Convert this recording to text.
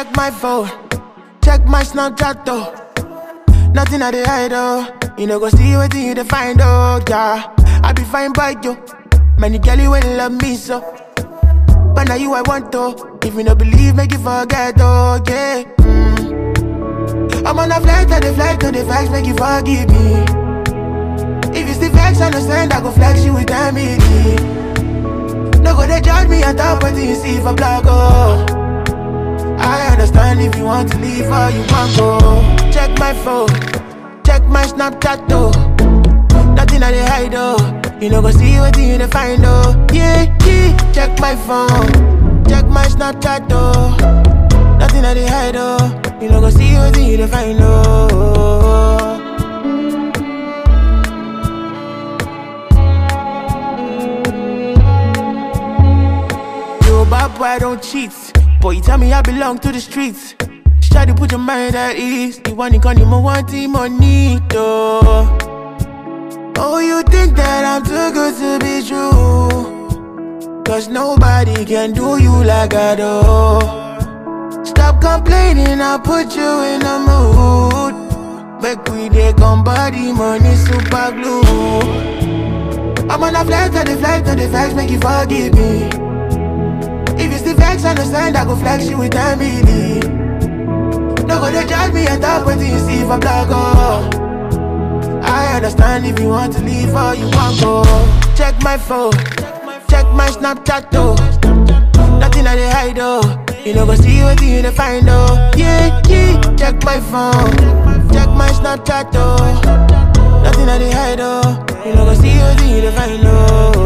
Check my phone, check my Snapchat though. Nothing I dey hide oh. You know go see what you dey find oh yeah. I be fine by you. Many girlie will love me so. But now you I want to. If you no believe, make you forget oh yeah. Mm. I'm on a flight, I dey flight to the facts, make you forgive me. If you still vex, understand I go flex you with family. No go they judge me on top what you see for blog oh. I understand if you want to leave or you want go. Check my phone, check my Snapchat though. Nothing I dey hide oh. You know go see what you dey find oh. Yeah, yeah. Check my phone, check my Snapchat though. Nothing I dey hide oh. You know go see what you dey find oh. You a bad boy, I don't cheat. Boy, you tell me I belong to the streets. Try to put your mind at ease. You want it, you more want it, money, though. Oh, you think that I'm too good to be true? Cause nobody can do you like I do. Stop complaining, I'll put you in a mood. Make we dey come body, money, super glue. I'm on a flight, to the flight, to the facts, make you forgive me. If you still vex, understand, I go flex you with family. No go they judge me and talk what you see for blog, oh. I understand if you want to leave or you want go. Check my phone, check my Snapchat, though. Nothing I dey hide, oh. You know go see what you dey find, oh. Yeah, yeah. Check my phone, check my Snapchat, though. Nothing I dey hide, oh. You know go see what you dey find, oh.